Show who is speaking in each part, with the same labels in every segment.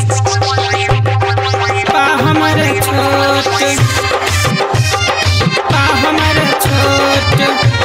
Speaker 1: बा हमर छोट बा हमर छोट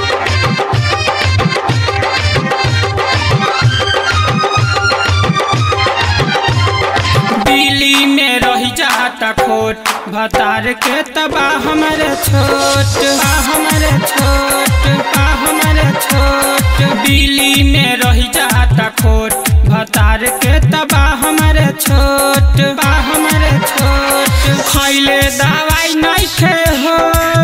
Speaker 1: दिल्ली में रही जाता खोट भतार के तबा हमर छोट बा हमर छोट बा हमर छोट दिल्ली में रही जाता खोट भतार के तबा हमर छोट बा हमर छोट खैले दवाई नहीं खे हो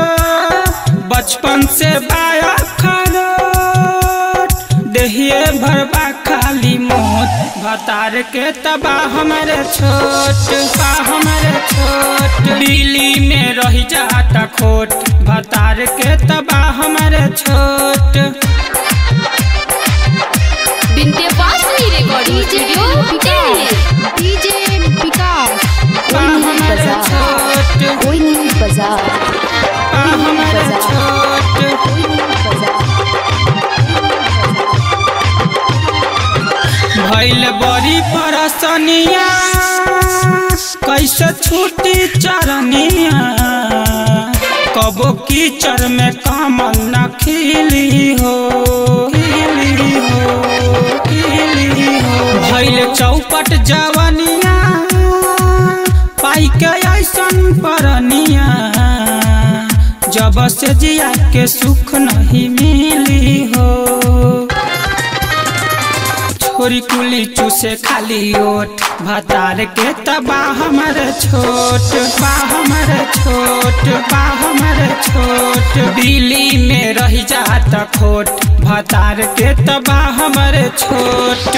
Speaker 1: बचपन से बाया खरोट देहिए भरबा खाली मोट भतार के तबा हमर छोट बा हमर छोट दिल्ली में रही जाता खोट भतार के तबा हमर छोट
Speaker 2: Vindhyavasini recording studio Delhi
Speaker 3: DJ Vikas
Speaker 1: बा हमर छोट
Speaker 3: कोई नहीं बाजार
Speaker 1: बा हमर छोट
Speaker 3: कोई नहीं बाजार
Speaker 1: भैल बड़ी परसनिया कैसे छूटी चरनिया कबो कीचड़ में कमल न खिली हो खिली हो खिली हो भैल चौपट जवनिया पाई के ऐसन परनिया जब से जिया के सुख नहीं मिली हो छोरी कुली चूसे खाली ओट भतार के तबा हमर छोट बा हमर छोट बा हमर छोट दिल्ली में रही जात खोट भतार के तबा हमर छोट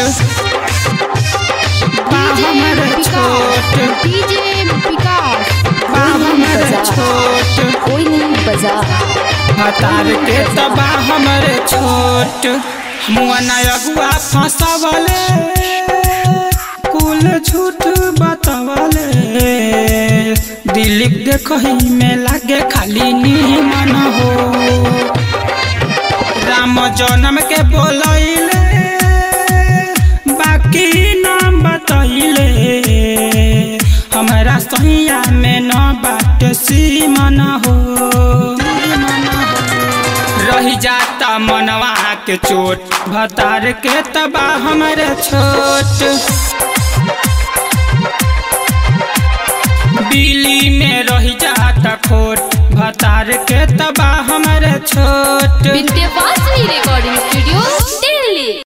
Speaker 1: बा हमर छोट
Speaker 3: डीजे विकास
Speaker 1: बा हमर छोट
Speaker 3: कोई नहीं बाजार
Speaker 1: भतार के तबा हमर छोट मुआना अगुआ फंसवले कुल झूठ बतवले दिलीप देखही में लागे खाली नीमन हो राम जन्म के बोलैले बाकी नाम बतैले हमरा सैया में न बाट सीमन हो सीमन हो रही जाता मनवा के चोट भतार के तबा हमर छोट दिल्ली में रही जाता खोट भतार के तबा हमर छोट
Speaker 2: विंध्यवासिनी रिकॉर्डिंग स्टूडियो दिल्ली